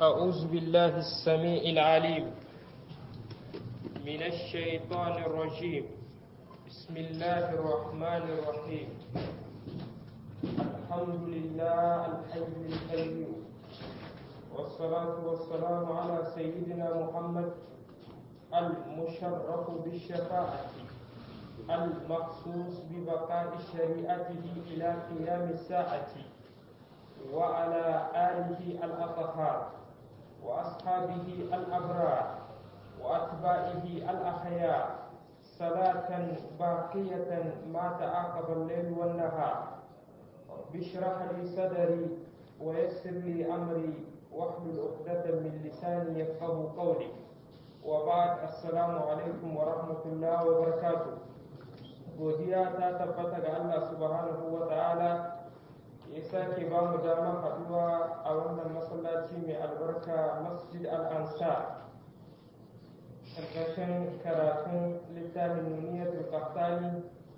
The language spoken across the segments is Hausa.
أعوذ بالله السميع العليم من الشيطان الرجيم بسم الله الرحمن الرحيم الحمد لله الحي القيوم والصلاة والسلام على سيدنا محمد المشرف بالشفاعة المخصوص ببقاء شريعته إلى قيام الساعة وعلى آله الأطهار وأصحابه الأبرار وأتباعه الأخيار صلاة باقية ما تعاقب الليل والنهار بشرح لي صدري ويسر لي أمري واحلل عقدة من لساني يفقه قولي وبعد السلام عليكم ورحمة الله وبركاته godiya ta tabbata ga Allah subhanahu wa ta'ala ya sake ba mu damar haɗuwa a wannan masallaci mai albarka masjid al-ansar ƙarƙashin karatun littafin nuniyatul qahtani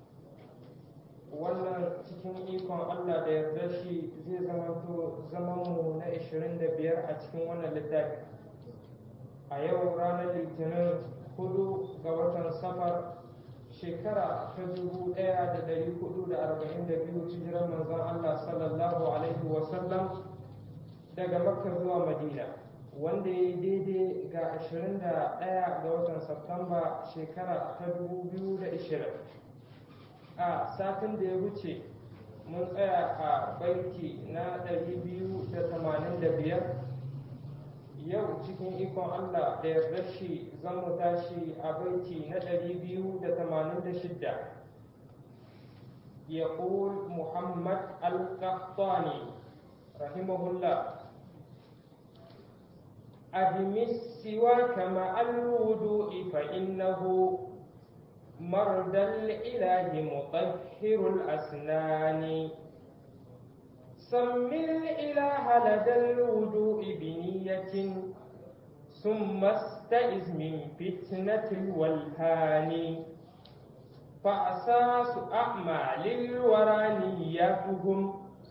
wannan cikin ikon Allah da yarda shi zai zamanto zamanmu na 25 a cikin wannan littafi a yau ranar litinin hudu ga watan safar shekara ta dubu ɗaya da ɗari hudu da arba'in da biyu hijirar manzon Allah sallallahu alaihi wasallam daga makka zuwa madina wanda ya yi daidai ga ashirin da ɗaya ga watan Satumba shekara ta dubu biyu da ashirin a satin da ya wuce mun tsaya a baiti na ɗari biyu da tamanin da biyar yau cikin ikon Allah da yarda shi zan mu tashi a baiti na ɗari biyu da tamanin da shidda يقول محمد القحطاني رحمه الله أدم السواك مع الوضوء فإنه مرد الإله مطهر الأسنان سم الإله لدى الوضوء بنية ثم استئذ من فتنة الولهان فأساس أعمال الورى نيتهم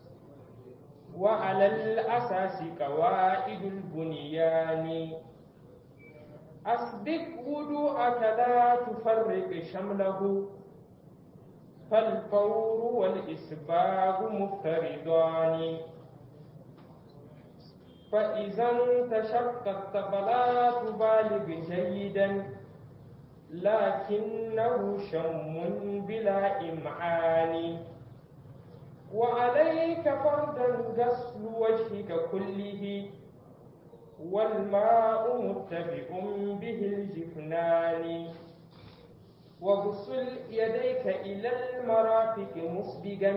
وعلى الأساس قواعد البنيان أسبق وضوءك لا تفرق شمله فالفور والإسباغ مفترضان فإذا انتشقت فلا تبالغ جيدا لكنه شم بلا إمعان وعليك فردا غسل وجهك كله والماء متبع به الجفنان وغسل يديك إلى المرافق مسبقا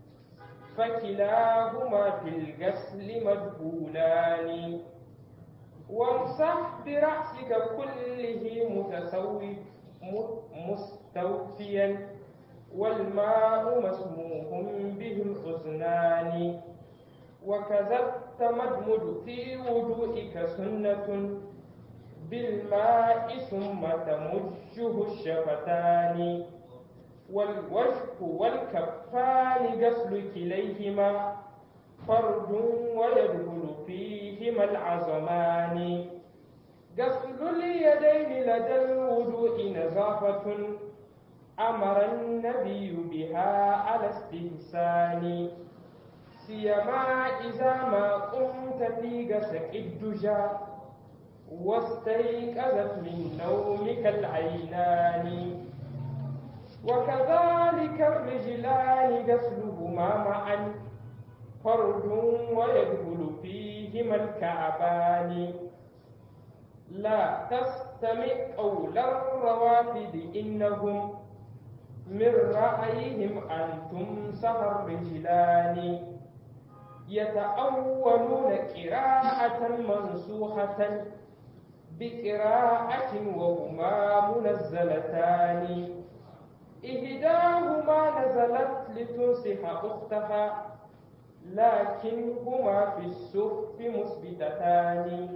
فكلاهما في الغسل مدخولان وامسح برأسك كله متسوي مستوفيا والماء مسموح به الحزنان وكذا التمدمد في وضوئك سنة بالماء ثم تمجه الشفتان والوجه والكفان غسل كليهما فرد ويدخل فيهما العظمان غسل اليدين لدى الوضوء نظافة أمر النبي بها على استحسان سيما إذا ما قمت في غسق الدجى واستيقظت من نومك العينان وكذلك الرجلان غسلهما معا فرد ويدخل فيهما الكعبان لا تستمع قول الروافد إنهم من رأيهم أن تمسح الرجلان يتأولون قراءة منسوخة بقراءة وهما منزلتان إحداهما نزلت لتنصح أختها لكنهما في السف مثبتتان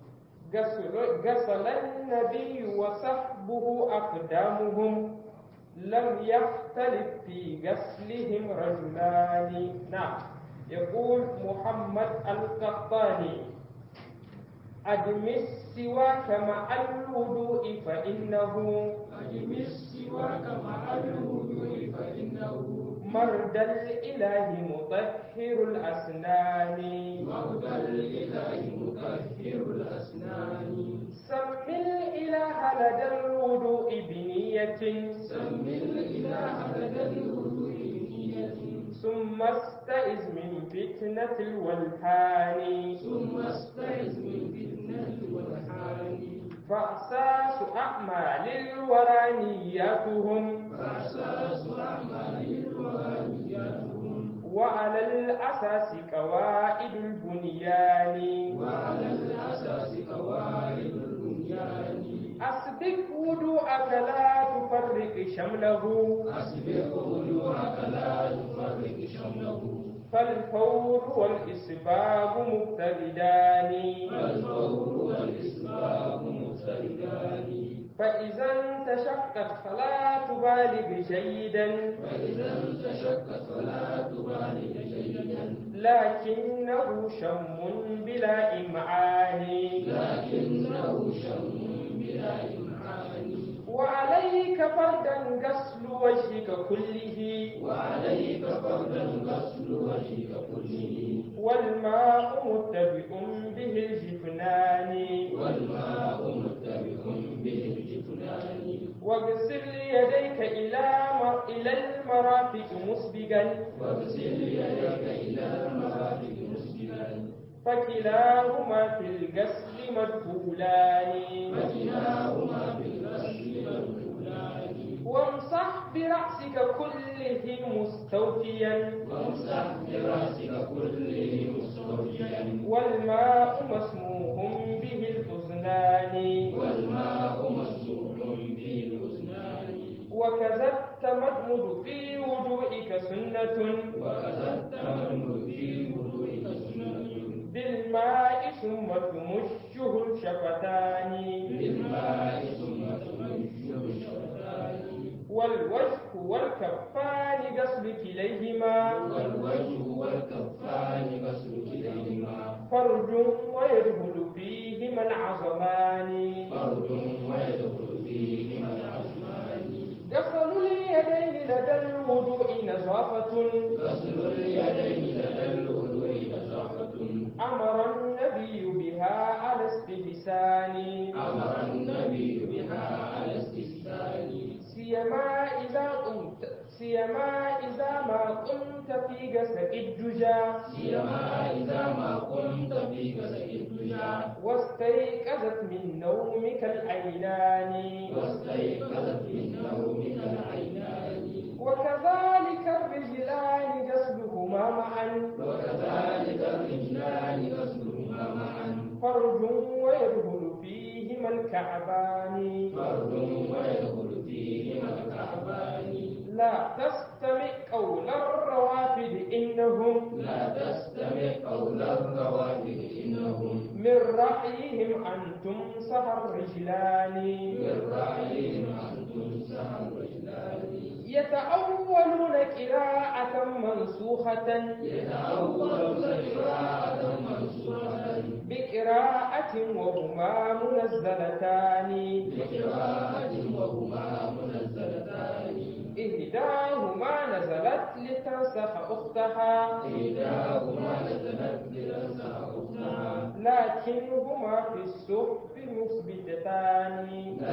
غسل النبي وصحبه أقدامهم لم يختلف في غسلهم رجلان نعم يقول محمد القحطاني أدم السواك مع الوضوء فإنه أدم السواك مع الوضوء فإنه مرد الإله مطهر الأسنان مرضى الإله مطهر الأسنان سم الإله لدى الوضوء بنية سم الإله لدى الوضوء بنية ثم استئذ من فتنة الولهان ثم استعذ من فتنة والحان فأساس أعمال الورى نياتهم فأساس أعمال الوهابياتهم وعلى الأساس قواعد البنيان وعلى الأساس قواعد البنيان أسبق وضوءك لا تفرق شمله أسبق وجوهك لا تفرق شمله فالفور والإسباب مبتدان فالفور والإسباب مفتردان فإذا انتشقت فلا تبالغ جيدا فإذا انتشقت فلا تبالغ جيدا لكنه شم بلا إمعان لكنه شم بلا إمعان وعليك فردا غسل وجهك كله وعليك فردا غسل وجهك كله والماء متبع به الجفنان والماء متبع به الجفنان واغسل يديك إلى مر... إلى المرافق مسبقا واغسل يديك إلى المرافق مسجدا فكلاهما في الغسل مدخولان فكلاهما في الغسل مدخولان وامسح برأسك كله مستوفيا وامسح براسك كله مستوفيا والماء مسموح به الأذنان والماء مسموح به الأذنان وكذا التمدمد في وضوئك سنة وكذا التمر في وضوئك سنة بالماء ثم تمشه الشفتان بالماء ثم تمشي الشفتان والوجه والكفان غسل كليهما والوجه والكفان غسل كليهما فرج ويدخل فيهما العظمان فرد ويدخل فيهما العظمان غسل اليدين لدى الوضوء نظافة غسل اليدين لدى الوضوء نزاهة أمر النبي بها على استحسان أمر النبي بها على استحسان سيما إذا قمت سيما إذا ما قمت في غسل الدجى سيما إذا ما قمت في غسل الدجى واستيقظت من نومك العينان واستيقظت من نومك العينان وكذلك الرجلان غسلهما معا وكذلك الرجلان غسلهما معا فرج ويدخل فيهما الكعبان فرد ويدخل فيهما الكعبان لا تستمع قول الروافد إنهم لا تستمع قول الروافد إنهم من رأيهم أن تمسح الرجلان من رأيهم أن تمسح الرجلان يتأولون قراءة منسوخة يتأول قراءة منصورة بقراءة وهما منزلتان بقراءة وهما منزلتان إحداهما نزلت لتنسخ أختها إحداهما نزلت لتنسى أختها لكنهما في الصحف مثبتتان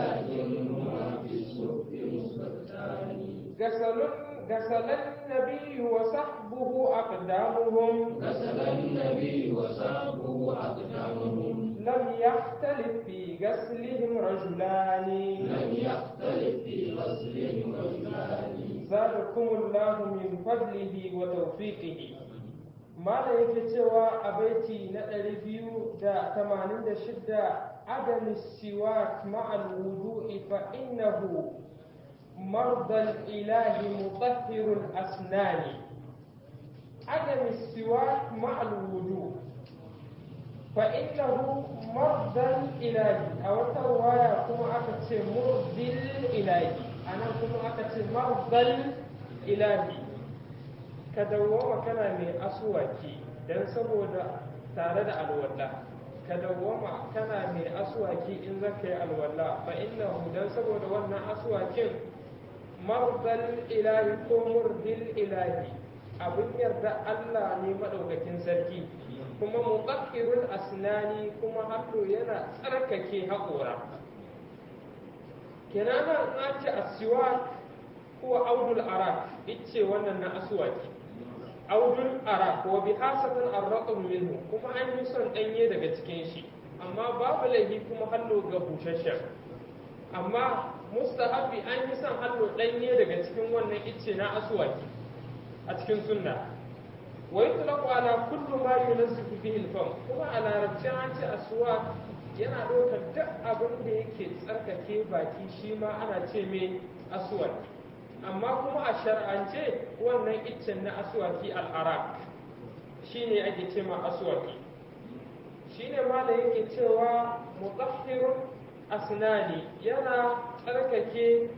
لكنهما في الصف مثبتان غسل غسل النبي وصحبه أقدامهم غسل النبي وصحبه أقدامهم لم يختلف في غسلهم رجلان لم يختلف في غسلهم رجلان زادكم الله من فضله وتوفيقه mala yake cewa a baiti na 286 adam siwak ma'al wudu'i fa innahu mardal ilahi mutahhirul asnani adam siwak ma'al wudu' fa innahu mardal ilahi a wata waya kuma aka ce murdil ilahi anan kuma aka ce mardal ilahi ka dawwama kana mai asuwaki don saboda tare da alwala ka dawwama kana mai aswaki in zaka yi alwala fa innahu dan saboda wannan aswakin mardal ilahi ko murdil ilahi abin yarda Allah ne madaukakin sarki kuma muqaffirul asnani kuma haddo yana tsarkake haƙora kenan an ce asiwak ko audul arak ice wannan na aswaki audul arak wa bi hasatan arraqum minhu kuma an yi son danye daga cikin shi amma babu laifi kuma hallo ga bushashen amma mustahabi an yi son hallo danye daga cikin wannan ice na aswaki a cikin sunna wa yutlaqu ala kullu ma yunazzifu bihi al-fam kuma a larabci an ce aswak yana ɗaukar duk abin da yake tsarkake baki shi ma ana ce mai aswak amma kuma a shar'ance wannan iccen na aswaki al'arak shine ake ce ma aswaki shine ma da yake cewa mutahhirun asnani yana tsarkake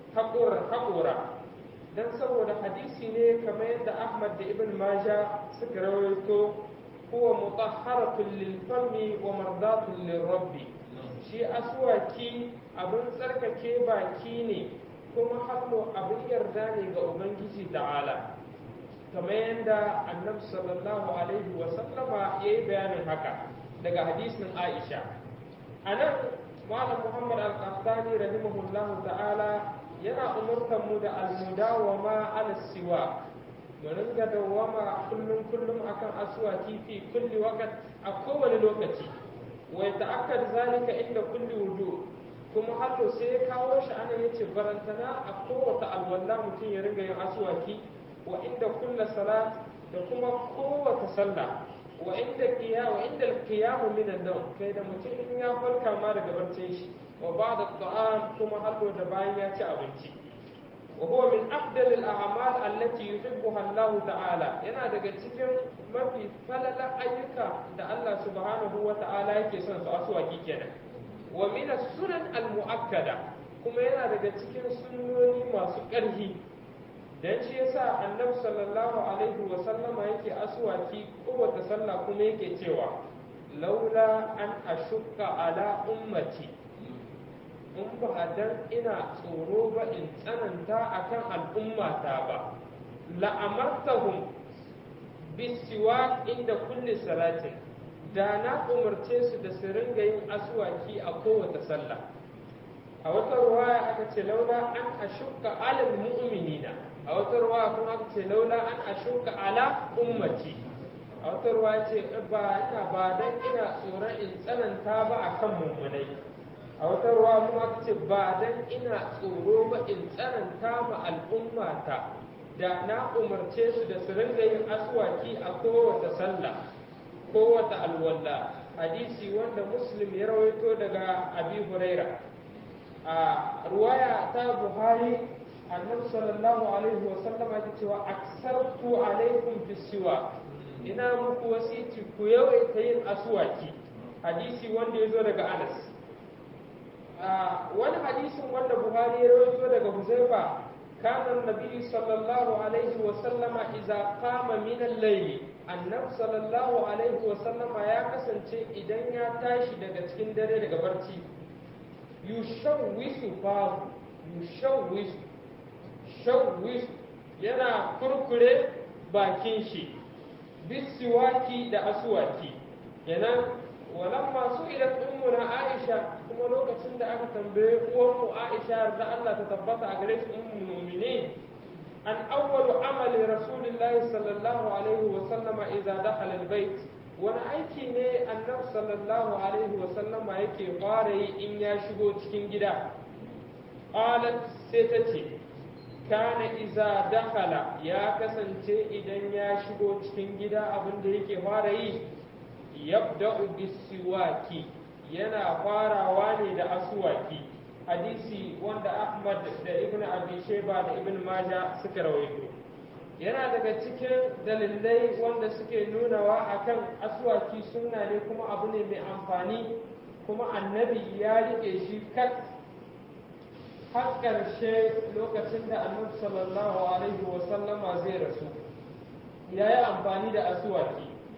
haƙora don saboda hadisi ne kamar yadda ahmad da ibn maja suka rawaito huwa mutahharatun lil fami wa mardatun lil rabbi shi aswaki abin tsarkake baki ne kuma hannu abin yarda ne ga ubangiji ta'ala kamar yadda annabi sallallahu alaihi wa sallama ya yi bayanin haka daga hadisin aisha a nan malam muhammad al-qahtani rahimahullahu ta'ala yana umurtar mu da almudawama ala siwa mu ringa dawama kullum kullum akan aswaki fi kulli waqt a kowane lokaci wa yata'akkad zalika inda kulli wudu kuma har sai ya kawo shi ana yace barantana a kowace alwala mutum ya ringa yin aswaki wa inda kulla salat da kuma kowace sallah wa inda qiya wa inda al-qiyam min an-nawm kai da mutum in ya farka ma daga barcin shi wa ba'da at-ta'am kuma har da bayan ya ci abinci wa huwa min afdal al-a'mal allati yuhibbuha Allah ta'ala yana daga cikin mafi falala ayyuka da Allah subhanahu wa ta'ala yake son su aswaki kenan wa min sunan al-mu'akkada kuma yana daga cikin sunnoni masu ƙarfi dan shi yasa annabi sallallahu alaihi wa sallama yake aswaki kowace sallah kuma yake cewa laula an ashukka ala ummati in ba dan ina tsoro ba in tsananta akan al'ummata ba la'amartahum bisiwa inda kulli salatin da na umarce su da su ringa yin aswaki a kowace sallah a wata ruwaya aka ce laula an ashukka alal mu'minina a wata ruwaya kuma aka ce laula an ashukka ala ummati a wata ruwaya ce ba ina ba dan ina tsoron in tsananta ba akan mummunai a wata ruwa kuma aka ce ba dan ina tsoro ba in tsananta ma al'ummata da na umarce su da su ringa yin aswaki a kowace sallah kowace alwala hadisi wanda muslim ya rawaito daga abi huraira a ruwaya ta buhari annabi sallallahu alaihi wa sallama ya cewa aksartu alaikum bisiwa ina muku wasiti ku yawaita yin aswaki hadisi wanda ya zo daga anas wani hadisin wanda buhari ya rawaito daga huzaifa kana nabi sallallahu alaihi wa sallama idza qama min al-layl annab sallallahu alaihi wa sallama ya kasance idan ya tashi daga cikin dare daga barci yushawwisu fa yushawwisu shawwisu yana kurkure bakin shi bisiwaki da aswaki kenan walamma su ila ummuna aisha kuma lokacin da aka tambaye uwarmu aisha da Allah ta tabbata a gare shi ummul mu'minin an awwalu amali rasulillahi sallallahu alaihi wa sallama idza dakhala albayt wani aiki ne annabi sallallahu alaihi wa sallama yake fara yi in ya shigo cikin gida qalat sai ta ce kana iza dakhala ya kasance idan ya shigo cikin gida abin da yake fara yi yabda'u bisiwaki yana farawa ne da aswaki hadisi wanda Ahmad da Ibn Abi Shayba da Ibn Majah suka rawaito yana daga cikin dalilai wanda suke nunawa akan aswaki sunna ne kuma abu ne mai amfani kuma annabi ya rike shi kat har ƙarshe lokacin da annabi sallallahu alaihi wasallama zai rasu ya yi amfani da aswaki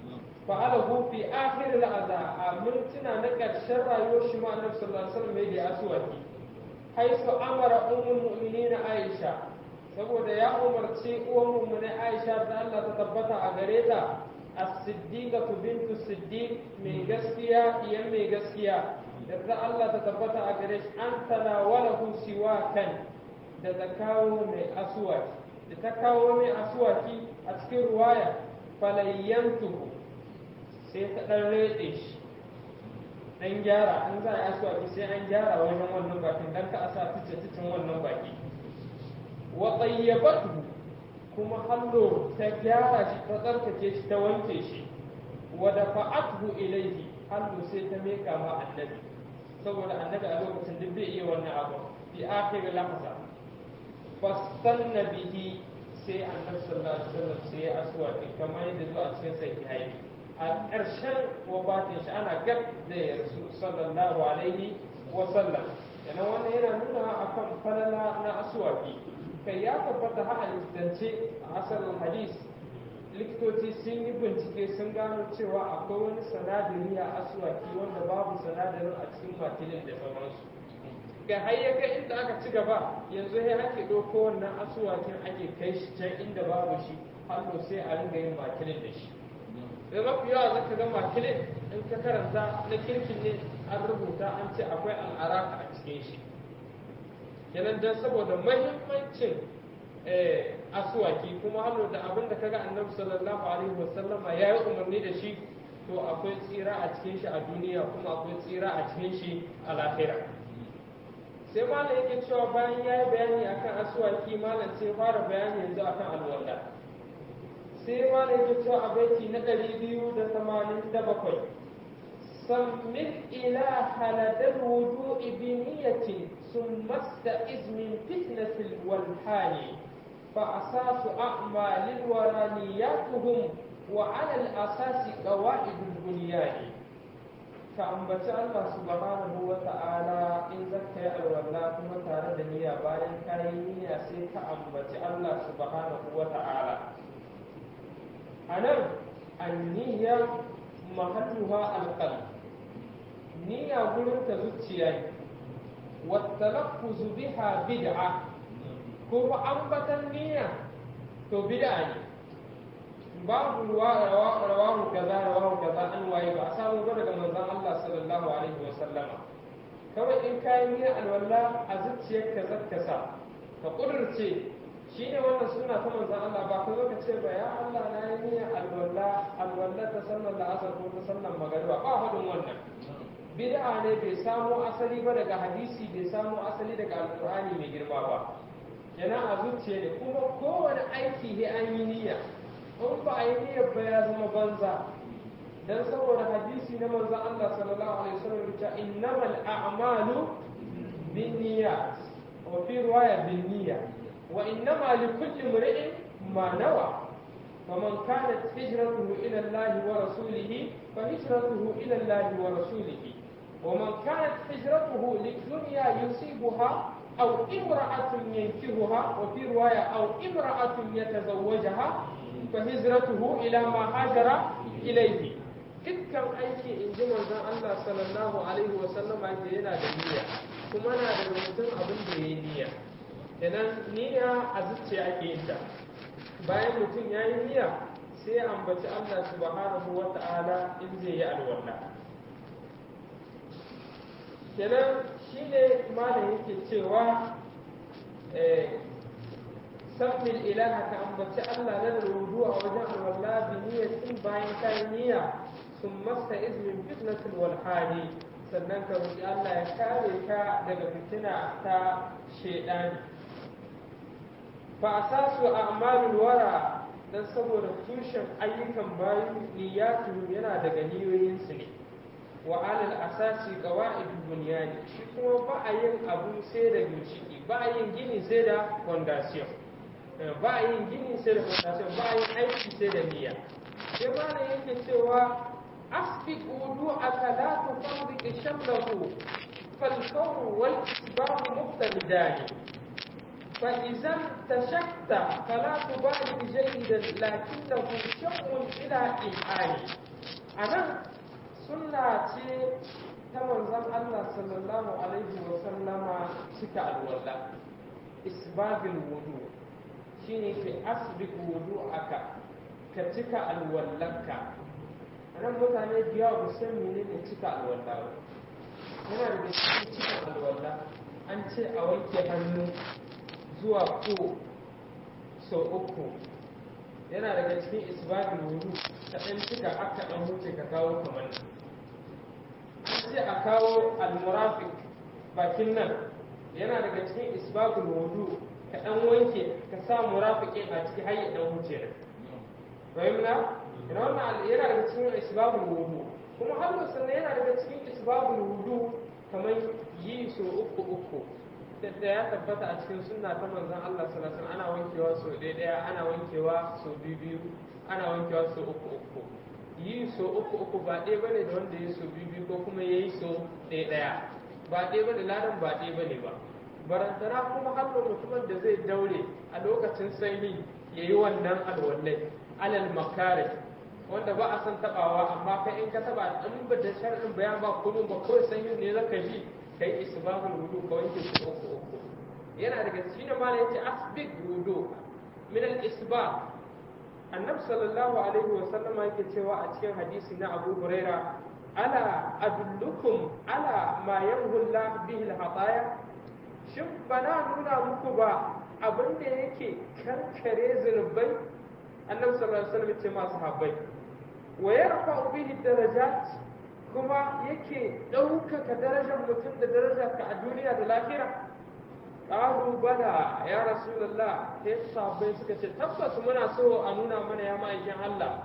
fa'alahu fi akhir al'aza a mintuna na ƙarshen rayuwar shi ma annabi sallallahu alaihi wasallam ya da aswaki haisu amara ummul mu'minin Aisha saboda ya umarci uwan mu'minin Aisha da Allah ta tabbata a gare ta as-siddiqatu bintu siddiq mai gaskiya iyan mai gaskiya da Allah ta tabbata a gare shi an tanawalahu siwakan da ta kawo mai aswaki da ta kawo mai aswaki a cikin ruwaya falayyantuhu sai ta ɗan rede shi ɗan gyara an za a yi aswaki sai an gyara wajen wannan bakin dan ka a sa tice ticin wannan baki wa tsayyabatu kuma hallo ta gyara shi ta tsarkake shi ta wanke shi wa dafa'athu ilayhi hallo sai ta meka ma annabi saboda annabi a lokacin duk bai iya wannan abu fi akhir lahza fastanna bihi sai annabi sallallahu alaihi wasallam sai ya aswaki kamar yadda zuwa cikin sahihai a ƙarshen wafatin shi ana gab da ya rasu sallallahu alaihi wasallam yana wannan yana nuna akan falala na aswaki kai ya tabbata ha a likitance a asalin hadis likitoci sun yi bincike sun gano cewa akwai wani sanadari a aswaki wanda babu sanadarin a cikin makilin da sauransu ga har ya kai inda aka ci gaba yanzu sai ake ɗauko wannan asuwakin ake kai shi can inda babu shi hannu sai a ringa yin makilin da shi da mafi yawa za ka ga makilin in ka karanta na kirkin ne an rubuta an ce akwai al'araka a cikin shi kenan don saboda mahimmancin asuwaki kuma hannu da abin da kaga annabi sallallahu alaihi wasallama ya yi umarni da shi to akwai tsira a cikin shi a duniya kuma akwai tsira a cikin shi a lahira sai malam yake cewa bayan ya yi bayani akan asuwaki malam sai fara bayani yanzu akan alwala sai malam yake cewa a baiti na ɗari biyu da tamanin da bakwai sammin ila haladar wudu ibiniyatin sun masta izmin fitnatil walhani فأساس أعمال الورانياتهم وعلى الأساس قواعد البنيان كأنبت الله سبحانه وتعالى إن زكى الولا كما تارد نية باين كاينية سي كأنبت الله سبحانه وتعالى أنا النية محلها القلب نية قلت زوجي والتلفظ بها بدعة kuma ambatan niyya to bid'a ne babu rawahu kaza rawahu kaza an waye ba a samu ba daga manzon Allah sallallahu alaihi wa sallama kawai in kayi niyya alwala a zuciyarka zaka sa ka kudurce shine wannan suna ta manzon Allah ba ka zo ka ce ba ya Allah na yi niyya alwala alwala ta sallar la'asar ko ta sallar magariba ba hadin wannan bid'a ne bai samo asali ba daga hadisi bai samo asali daga alqur'ani mai girma ba yana a zuciya ne kuma kowane aiki ne an yi niyya in ba a yi niyyar ba ya zama banza dan saboda hadisi na manzo Allah sallallahu alaihi wasallam ya innamal a'malu binniyat wa fi riwaya binniyya wa innama likulli imri'in ma nawa فمن كانت هجرته إلى الله ورسوله فهجرته إلى الله ورسوله ومن كانت هجرته للدنيا يصيبها أو امرأة ينكهها وفي رواية أو امرأة يتزوجها فهجرته إلى ما هاجر إليه dukkan aiki in ji manzon Allah sallallahu alaihi wa sallama ke yana da niyya kuma na da mutum abin da ya yi niyya idan niyya a zuciya ake yin ta bayan mutum ya yi niyya sai ya ambaci Allah subhanahu wa ta'ala in zai yi alwala kenan shi ne malam yake cewa sabbin ilaha ka ambaci Allah na da rudu a wajen alwala bi niyyatin bayan kai niyya sun masta izmin fitnatul wal hali sannan ka roki Allah ya kare ka daga fitina ta shedani fa asasu a'malul wara dan saboda tushen ayyukan bayu niyyatu yana daga niyoyinsu ne wa alal asasi qawaidul bunyani shi kuma ba a yin abu sai da ginshiki ba a yin gini sai da foundation ba a yin gini sai da foundation ba a yin aiki sai da niyya sai malam yake cewa asbiq wudu'aka la tufarriq shamlahu fal kawn wal isbab muqtadidan فإذا انتشكت فلا تبالغ جيدا لكنه شق إلى إمعانه a nan sunna ce ta manzon Allah sallallahu alaihi wa sallama cika alwala isbabil wudu shine ke asbiq wudu aka ka cika alwallanka nan mutane da yawa ba san menene cika alwala ba yana da cikin cika alwala an ce a wanke hannu zuwa ko sau uku yana daga cikin isbabin wudu ka ɗan cika aka ɗan huce ka kawo kamar nan an ce a kawo almurafik bakin nan yana daga cikin isbabin wudu ka ɗan wanke ka sa murafikin a ciki har ya ɗan huce nan fahimna ina wannan yana daga cikin isbabul wudu kuma har sannan yana daga cikin isbabul wudu kamar yi so uku uku da ya tabbata a cikin sunna ta manzon Allah sallallahu alaihi ana wankewa so ɗaya ɗaya ana wankewa so biyu biyu ana wankewa so uku uku yi so uku uku ba ɗaya bane da wanda ya so biyu biyu ko kuma yayi so ɗaya ɗaya ba ɗaya bane ladan ba ɗaya bane ba barantana kuma har mutumin da zai daure a lokacin sanyi yayi wannan alwallai alal makare wanda ba a san tabawa amma kai in ka taba in ba da shar'in bayan ba kullum ba kawai san yin ne zaka ji kai isbabul wudu ka wanke su uku uku yana daga cikin da malai yace asbig wudu min al isbab annabi sallallahu alaihi wa sallam yake cewa a cikin hadisi na Abu Huraira ala adullukum ala ma yanhulla bihi al hataya shin bana nuna muku ba abin da yake kankare zunubai annabi sallallahu alaihi wasallam ce masu habbai wa yarfa bihi darajat kuma yake ɗaukaka darajar mutum da darajar ka a duniya da lahira qalu bala ya rasulullah sai sahabbai suka ce tabbas muna so a nuna mana ya ma'aikin Allah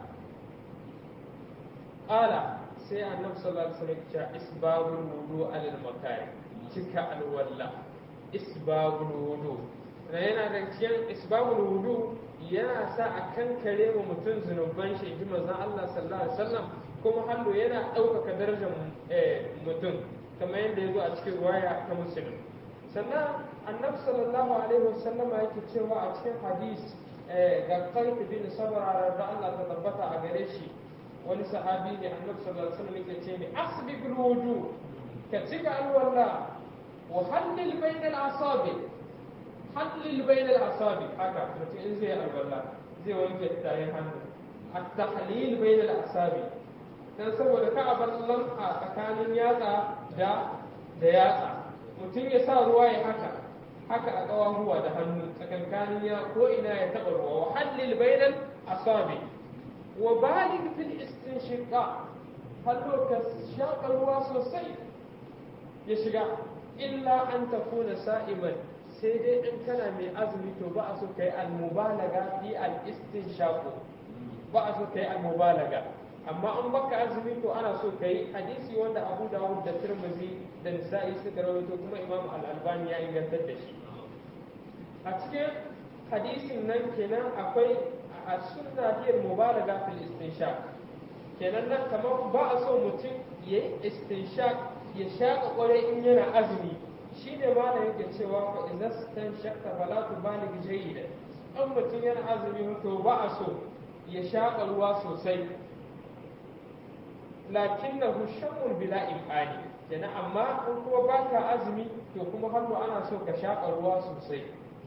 qala sai annabi sallallahu alaihi wasallam ya ce isbabul wudu alal makari cika alwalla isbabul wudu yana da cikin isbabul wudu yana sa a kankare wa mutum zunuban shi ji manzon Allah sallallahu alaihi wasallam kuma hallo yana ɗaukaka darajar mutum kamar yadda ya zo a cikin ruwaya ta musulun sannan annabi sallallahu alaihi wasallam yake cewa a cikin hadis ga qaif bin sabra da Allah ta tabbata a gare shi wani sahabi ne annabi sallallahu alaihi wasallam yake ce ne asbiqul wudu ka cika alwala wa hallil bainal asabi hallil bainal asabi haka mutum in zai alwala zai wanke tayin hannu at-tahlil bainal asabi dan saboda ka abar lam'a tsakanin yatsa da da yatsa mutum ya sa ruwa ya haka haka a ƙawahuwa da hannu tsakankanin ya ko ina ya taɓa ruwa wa hallil bainal asabi wa balig fil istinshiqa hallo ka shaƙa ruwa sosai ya shiga illa an takuna sa'iman sai dai in kana mai azumi to ba a so kai al-mubalaga fi al-istinshaq ba a so kai al-mubalaga amma an baka azumi to ana so kai hadisi wanda Abu Dawud da Tirmidhi da Nisa'i suka rawaito kuma Imam Al-Albani ya ingantar da shi a cikin hadisin nan kenan akwai a sunna hiyar mubalaga fil istinshaq kenan nan kamar ba a so mutum ya yi istinshaq ya shaƙa ƙwarai in yana azumi shi ne ma da yake cewa fa idan stan shakka fala tu balig jayyida an mutum yana azumi to ba a so ya shaƙa ruwa sosai lakinnahu shaqqun bila imani kenan amma in kuma baka azumi to kuma hannu ana so ka shaƙa ruwa sosai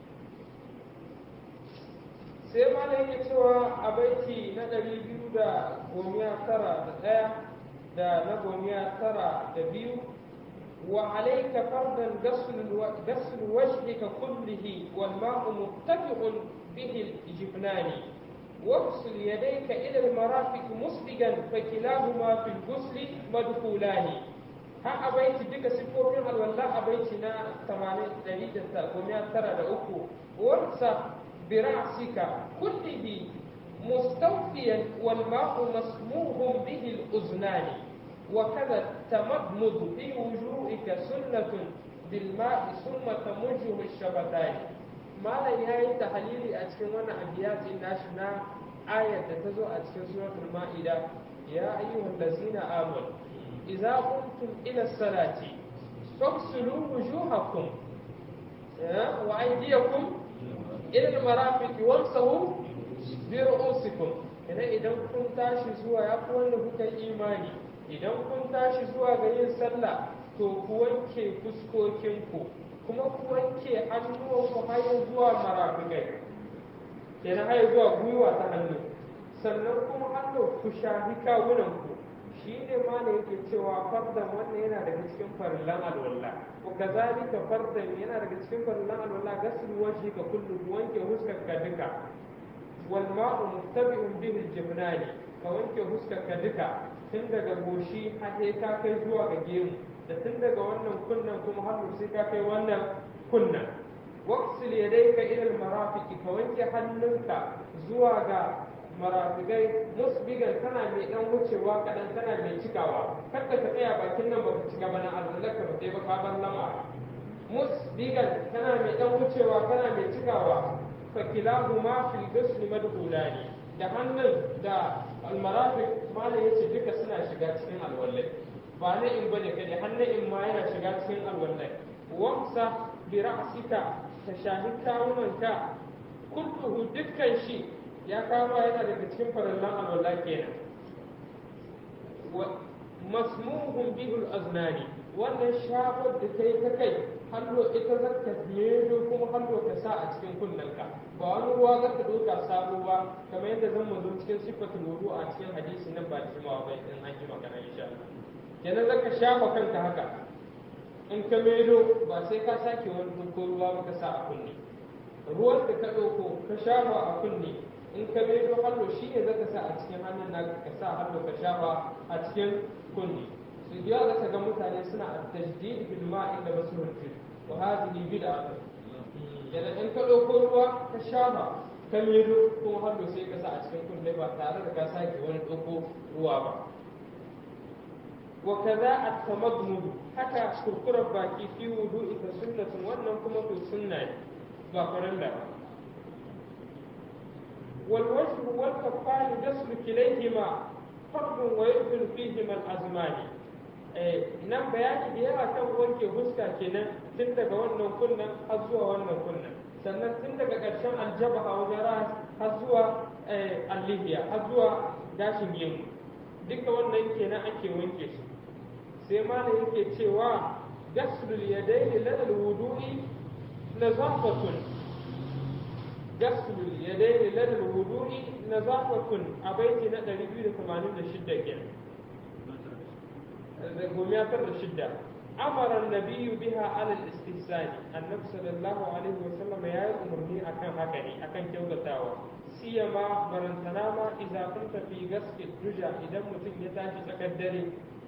sai malam ya cewa a baiti na ɗari biyu da gomiya tara da ɗaya da na gomiya tara da biyu wa alaika fardan gasl wajhika kullihi wal ma'u muttafiqun bihi al-jibnani واغسل يديك إلى المرافق مسبقا فكلاهما في الغسل مدخولان ها أبيت بك سفور الولاء أبيتنا ثمانية دليل ومئة ترى لأكو وارسى برأسك كله مستوفيا والماء مسموح به الأذنان وكذا التمضمض في وجوهك سنة بالماء ثم تمجه الشفتان malam ya yi tahalili a cikin wannan abiyatin nashi na ayar da ta zo a cikin suratul ma'ida ya ayyuhal ladzina amanu idza qumtum ila salati faghsilu wujuhakum wa aydiyakum ila al-marafiq wamsahu bi ru'usikum in kenan idan kun tashi zuwa ya fi wanda kuka yi imani idan kun tashi zuwa ga yin sallah to ku wanke fuskokinku kuma ku wanke hannuwanku har zuwa marafikai kenan har zuwa gwiwa ta hannu sannan kuma hannu ku shafi kawunanku shi ne ma da yake cewa fardan wannan yana daga cikin farillan alwala wa kazalika fardan yana daga cikin farillan alwala gaslu wajhi ka kullu wanke huskar ka duka wal ma'u muttabi'un bihi al-jibnani ka wanke huskar ka duka tun daga goshi har sai ka kai zuwa ga gemu da tun daga wannan kunnan kuma har sai ka kai wannan kunnan waqsil yadayka ila al-marafiqi ka wanke hannunka zuwa ga marafigai musbigan tana mai dan wucewa kadan tana mai cikawa kada ka tsaya bakin nan baka cika ba na alwalaka ba sai ba ka bar lama musbigan tana mai dan wucewa tana mai cikawa fa kilahuma fil ghusl madkhulani da hannun da almarafiq malam yace duka suna shiga cikin alwallai ba na in bane kai hannun in ma yana shiga cikin alwallai wamsa bi ra'sika ta shahi kawunanka kulluhu dukkan shi ya kama yana daga cikin farallan alwala kenan wa masmuhun bihul aznani wannan shafar da kai ta kai hallo ita zaka mero kuma hallo ka sa a cikin kunnanka ba wani ruwa zaka doka sabo ba kamar yadda zan zo cikin sifatul wudu a cikin hadisi nan ba da jimawa ba in an ji magana insha Allah kenan zaka shafa kanka haka in ka mero ba sai ka sake wani doko ruwa ba ka sa a kunne ruwan da ka ɗauko ka shafa a kunne in ka mero hallo shi ne zaka sa a cikin hannun naka ka sa hallo ka shafa a cikin kunne su biya zaka ga mutane suna a tajdid bil ma'i da basu rufe wa hadhihi bid'a yana in ka ɗauko ruwa ka shafa ka mero kuma hallo sai ka sa a cikin kunne ba tare da ka sake wani ɗauko ruwa ba وكذا التمضمض حتى كركر باكي في وضوء سنة wannan kuma to sunna ne ba farilla ba والوجه والكفان غسل كليهما فرض ويدخل فيهما الأزمان nan bayani da yawa kan wanke huska kenan tun daga wannan kunnan har zuwa wannan kunnan sannan tun daga ƙarshen aljaba a wajen ras har zuwa allihiya har zuwa gashin gemu duka wannan kenan ake wanke su sai malam yake cewa gaslul yadaini lana alwudu'i nazafatun gaslul yadaini lana alwudu'i nazafatun a baiti na 286 kenan da gomiya tar da shidda amara annabiyyu biha ala al-istihsani annabi sallallahu alaihi wa sallam ya yi umarni akan haka ne akan kyautatawa siyama barantana ma idza kunta fi gaski duja idan mutum ya tashi tsakar dare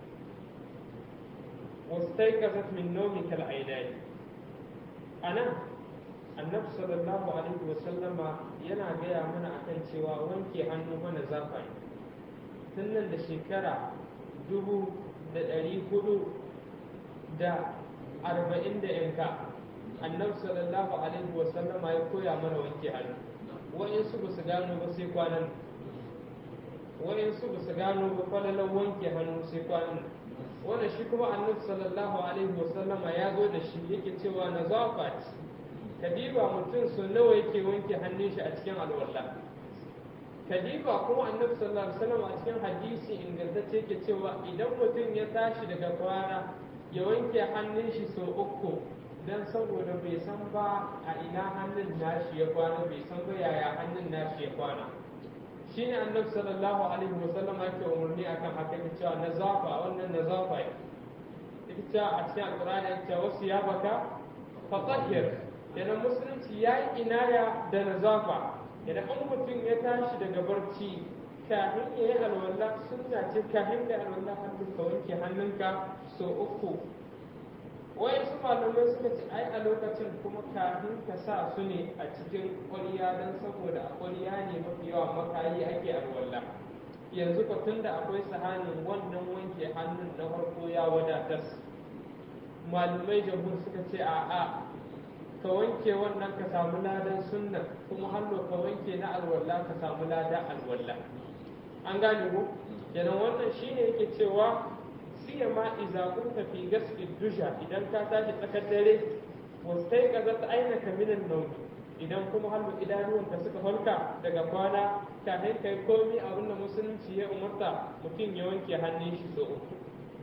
واستيقظت من نومك العينين أنا النبي صلى الله عليه وسلم yana gaya mana akan cewa wanke hannu mana zafa tun nan da shekara dubu da ɗari hudu da arba'in da yanka annabi sallallahu alaihi wasallama ya koya mana wanke hannu wa'insu ba su gano ba sai kwanan wa'insu ba su gano ba falalan wanke hannu sai kwanan wanda shi kuma annabi sallallahu alaihi wasallama ya zo da shi yake cewa na zafa ce kadiba mutum su nawa yake wanke hannun shi a cikin alwala kadiba kuma annabi sallallahu alaihi wasallam a cikin hadisi ingantacce yake cewa idan mutum ya tashi daga kwana ya wanke hannun shi sau uku dan saboda bai san ba a ina hannun nashi ya kwana bai san ba yaya hannun nashi ya kwana shine annabi sallallahu alaihi wasallam yake umarni akan haka yake cewa nazafa wannan nazafa yake cewa a cikin alqur'ani yake cewa wasu ya baka fatahhir kenan musulunci ya yi inaya da nazafa idan an mutum ya tashi daga barci kafin ya yi alwala sunna ce kafin da alwala hannun ka wanke hannunka so uku wai su malamai suka ce ai a lokacin kuma kafin ka sa su ne a cikin ƙwarya don saboda a ƙwarya ne mafi yawa makayi ake alwala yanzu ka tun da akwai sahanin wannan wanke hannun na farko ya wadatar malamai jamhur suka ce a'a ka wanke wannan ka samu ladan sunna kuma hannu ka wanke na alwala ka samu ladan alwala an gane ko kenan wannan shine yake cewa siya ma iza kunta fi gaski dusha idan ka tashi tsakar dare wasai ka zata aina ka minan nauyi idan kuma hannu idanuwan da suka farka daga kwana kafin kai komi abin da musulunci ya umarta mutum ya wanke hannun shi so uku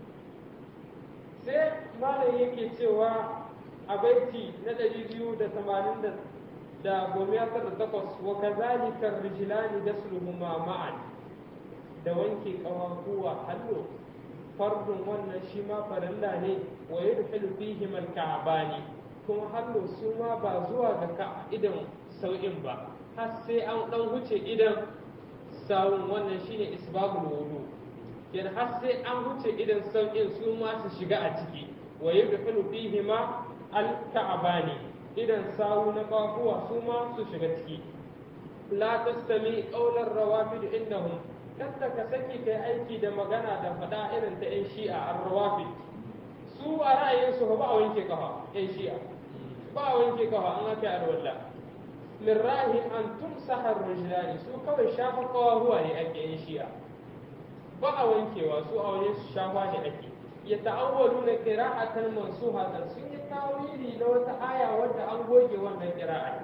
sai malam yake cewa a baiti na ɗari biyu da tamanin da gomiya da takwas wa kazalika rijlani dasluhuma ma'an da wanke ƙafafuwa hannu fardun wannan shi ma farilla ne wa yadkhulu fihi man ka'bani kuma hannu su ma ba zuwa ga ka idan sau'in ba har sai an dan huce idan sawun wannan shine isbabul wudu kenan har sai an huce idan sau'in su ma su shiga a ciki wa yadkhulu fihi ma al ka'bani idan sawu na kafuwa su ma su shiga ciki la tastami qawlar rawafid innahum kada ka saki kai aiki da magana da faɗa irin ta 'yan shi'a a rawafi su a ra'ayinsu ba a wanke kafa 'yan shi'a ba a wanke kafa an aka yi walla min ra'ayin an tumsaha rijlani su kawai shafa kawahuwa ne ake 'yan shi'a ba a wankewa su a wajen su shafa ne ake ya ta'awwalu na qira'atan mansuhatan sun yi tawili na wata aya wadda an goge wannan qira'a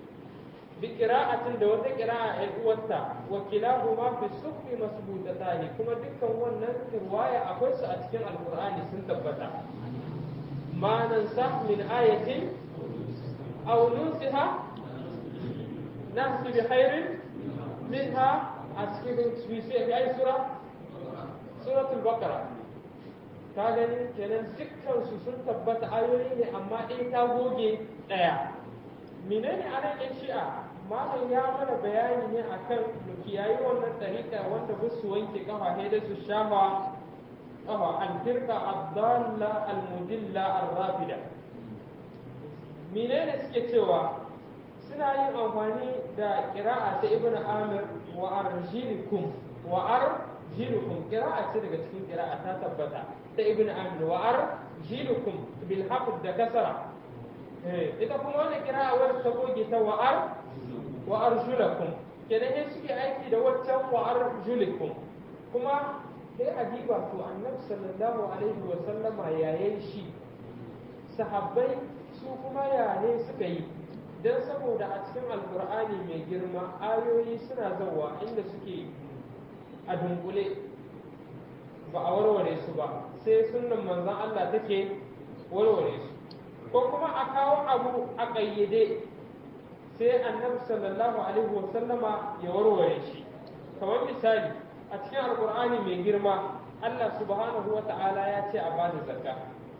بقراءة دوت قراءة الوتا وكلاهما في السوق مسبوطتان كما دكان wannan riwaya akwai su a cikin alqur'ani sun tabbata ma nansah min ayatin aw nunsiha nahsi bi khairin minha a cikin fi fi ay sura suratul baqara ka gani kenan dukkan su sun tabbata ayoyi ne amma ɗaya ta goge ɗaya menene anan yan shi'a malam ya mana bayani ne akan mu kiyayi wannan tariqa wanda ba su wanke kafa sai da su shafa kafa al-firqa ad-dalla al-mudilla ar-rafida menene suke cewa suna yin amfani da qira'a ta ibnu amir wa arjilikum wa arjilukum qira'a ce daga cikin qira'a ta tabbata ta ibnu amir wa arjilukum bil haqq da kasara ita kuma wannan qira'a wadda ta goge ta wa'ar wa arjulakum kenan sai suke aiki da waccan wa arjulikum kuma sai adiba to annabi sallallahu alaihi wa sallama yayin shi sahabbai su kuma yare suka yi dan saboda a cikin alkur'ani mai girma ayoyi suna zawa inda suke a dunkule ba a warware su ba sai sunnan manzon Allah take warware su ko kuma a kawo abu a ƙayyade sai annabi sallallahu alaihi wasallama ya warware shi kamar misali a cikin alkur'ani mai girma Allah subhanahu wa ta'ala ya ce a bada zakka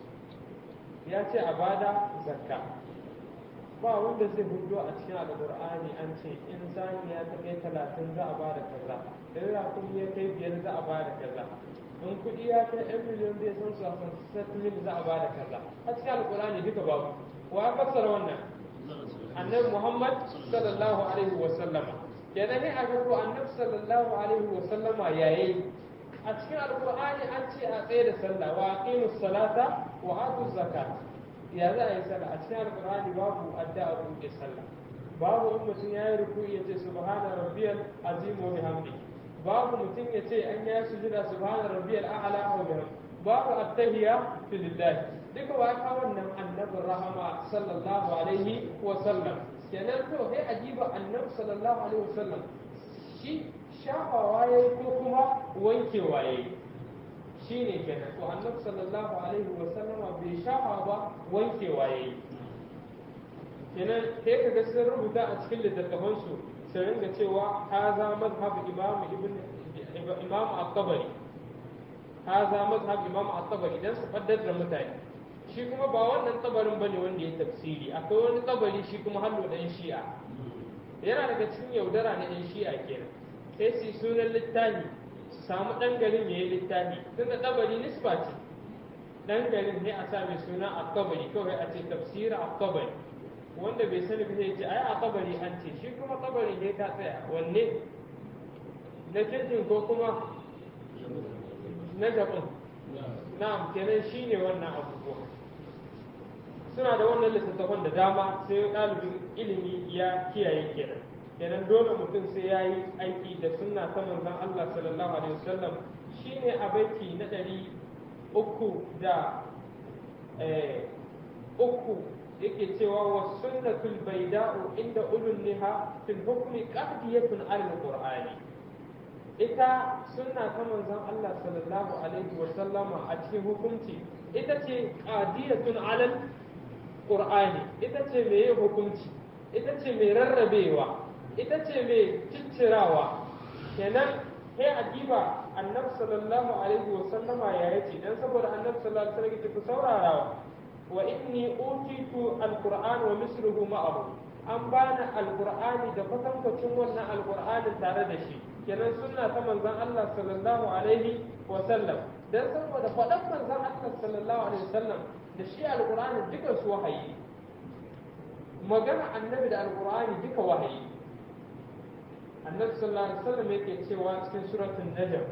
ya ce a bada zakka ba wanda zai hudo a cikin alkur'ani an ce in saniya ta kai talatin za a bada kaza in rakumi ya kai biyar za a bada kaza in kuɗi ya kai ɗan miliyon zai san su a san settlement za a bada kaza a cikin alkur'ani duka babu wa ya fassara wannan annabi Muhammad sallallahu alaihi wa sallama kenan ne a gado annabi sallallahu alaihi wa sallama yayi a cikin alqur'ani an ce a tsaye da sallah wa aqimus salata wa atuz zakat ya za a yi sallah a cikin alqur'ani babu addu'a buɗe sallah babu in mutum ya yi ruku'i ya ce subhana rabbiyal azim wa bihamdi babu mutum ya ce an ya sujuda subhana rabbiyal a'la wa bihamdi babu at-tahiyya lillahi duka ba ka wannan annabin rahama sallallahu alaihi wa sallam kenan to sai ajiba annabi sallallahu alaihi wa sallam shi shafawa yayi ko kuma wankewa yayi shine kenan to annabi sallallahu alaihi wa sallam bai shafa ba wankewa yayi kenan sai kaga sun rubuta a cikin littattafan su sai ringa cewa haza mazhab imam ibn imam at-tabari haza mazhab imam at-tabari dan su faddar da mutane shi kuma ba wannan tsabarin bane wanda ya tafsiri akwai wani tsabari shi kuma hallo dan shi'a yana daga cikin yaudara na yan shi'a kenan sai su sunan littafi su samu dan garin yayi littafi tunda tsabari nisba ce dan garin ne a sa mai suna at-tabari kawai a ce tafsira at-tabari wanda bai sani ba sai ce ai a tabari an ce shi kuma tabari ne ka tsaya wanne na kirkin ko kuma na gaban na'am kenan shine wannan abubuwa suna da wannan littattafan da dama sai ɗalibin ilimi ya kiyaye kenan kenan dole mutum sai ya yi aiki da sunna ta manzon Allah sallallahu alaihi wasallam shine a baiti na ɗari uku da uku yake cewa wa sunnatul bayda'u inda ulul liha fil hukmi qahdiyatun al qur'ani ita sunna ta manzon Allah sallallahu alaihi wa sallama a cikin hukunci ita ce qadiyatun alal qur'ani ita ce mai yin hukunci ita ce mai rarrabewa ita ce mai ciccirawa kenan sai a diba annabi sallallahu alaihi wa sallama ya yace dan saboda annabi sallallahu alaihi wa sallam ku saurarawa wa inni utitu alquran wa misluhu ma'ahu an bani alqur'ani da kwatankwacin wannan alqur'anin tare da shi kenan sunna ta manzon Allah sallallahu alaihi wa sallam dan saboda faɗan manzon Allah sallallahu alaihi wa sallam da shi alqur'ani duka su wahayi magana annabi da alqur'ani duka wahayi annabi sallallahu alaihi wa sallam yake cewa cikin suratul najm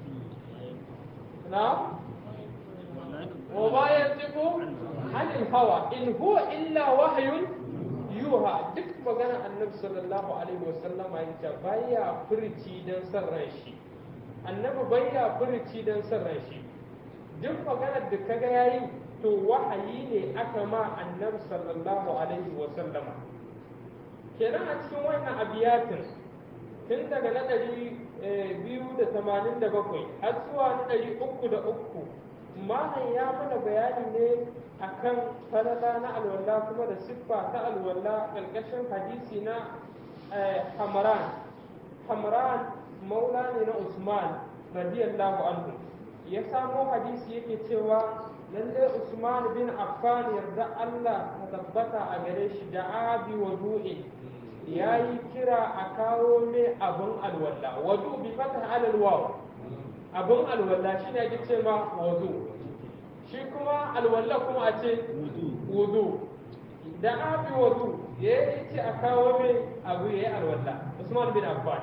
na وما ينطق عن الهوى إن هو إلا وحي يوحى duk magana annabi sallallahu alaihi wasallama ya ce baya furci dan san ran shi annabi baya furci dan san ran shi duk maganar da kaga yayi to wahayi ne aka ma annabi sallallahu alaihi wasallama kenan a cikin wannan abiyatin tun daga na ɗari biyu da tamanin da bakwai har zuwa na ɗari uku da uku malam ya mana bayani ne akan falala na alwala kuma da siffa ta alwala ƙarƙashin hadisi na hamran hamran maula ne na usman radiyallahu anhu ya samo hadisi yake cewa lallai usman bin affan yarda allah ta tabbata a gare shi da abi wa du'in ya yi kira a kawo mai abin alwala wadu bi fata alal waw abin alwala shi ne ake ce ma wadu shi kuma alwala kuma a ce wudu da abi wadu ya yi ce a kawo mai abu ya yi alwala usman bin affan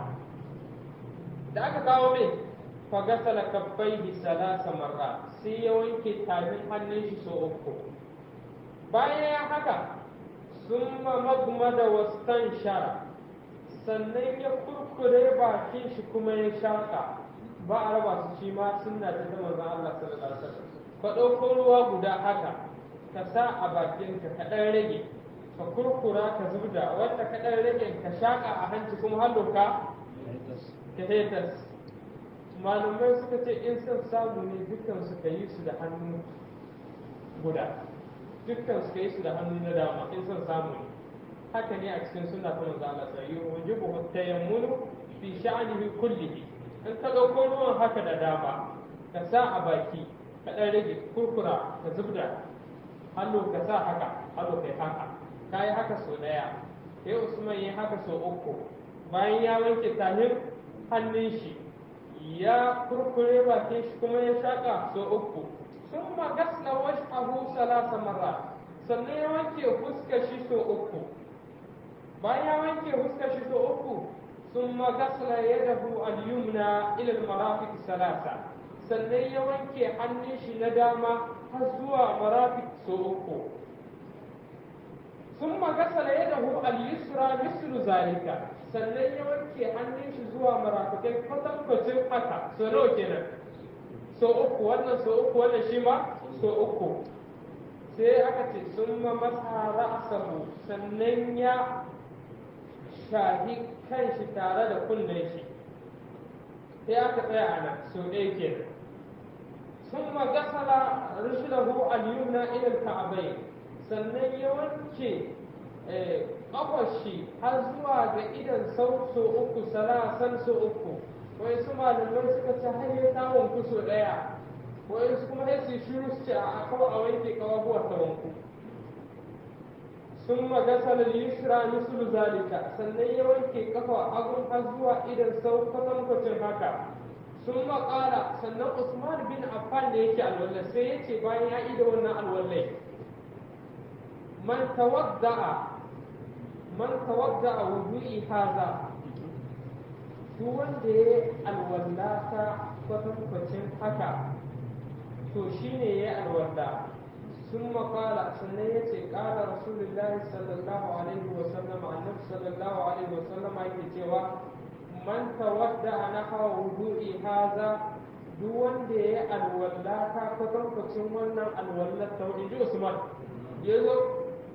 da aka kawo mai fagasala kabbaihi salasa marra sai ya wanke tafin hannun shi so uku bayan ya haka sun magmada wastan shara sannan ya kurkure bakin shi kuma ya shaka ba a raba su shi ma sunna ta ta manzon Allah sallallahu alaihi wasallam ka ɗauko ruwa guda haka ka sa a bakin ka ka ɗan rage ka kurkura ka zubda wanda ka ɗan rage ka shaka a hanci kuma har ka ka hetas malumai suka ce in son samu ne dukkan su ka yi su da hannu guda dukkan su ka yi su da hannu na dama in son samu ne haka ne a cikin suna ta manzo Allah sai yi wajibu tayammunu fi sha'anihi kullihi in ka dauko ruwan haka da dama ka sa a baki ka dan rage kurkura ka zubda hannu ka sa haka hannu kai haka ka yi haka so daya sai Usman yi haka so uku bayan ya wanke tahin hannun shi ya kurkure bakin shi kuma ya shaka so uku sun magasna wash'ahu salasa marra sannan ya wanke fuskar shi so uku bayan ya wanke fuskar shi so uku sun magasna yadahu al-yumna ila al-marafiq salasa sannan ya wanke hannun shi na dama har zuwa marafiq so uku sun magasna yadahu al-yusra mislu zalika sannan ya wanke hannun shi zuwa marafikai kwatankwacin haka so nawa kenan so uku wannan so uku wannan shi ma so uku sai aka ce sun ma masa ra'asahu sannan ya shahi kanshi tare da kunnen shi sai aka tsaya a nan so ɗaya kenan sun ma gasala rushulahu al-yumna ila al-ka'bayn sannan ya wanke ƙafashi har zuwa ga idan sau so uku salasan so uku wai su malamai suka ce har ya ta wanku so ɗaya wai su kuma sai su shiru su ce a kawo a wanke kawabuwar ta wanku sun magasar yusra mislu zalika sannan ya wanke kafa hagun har zuwa idan sau kwatankwacin haka sun maƙala sannan usman bin affan da yake alwallah sai ya ce bayan ya ida wannan alwallai man tawadda'a man tawadda'a wudu'i haza duk wanda ya alwallata kwatankwacin haka to shine ya alwalla sun makala sannan ya ce ƙara rasulullahi sallallahu alaihi wa sallam annabi sallallahu alaihi wa sallam yake cewa man tawadda na hawa wudu'i haza duk wanda ya alwallata kwatankwacin wannan alwallar ta in ji usman ya zo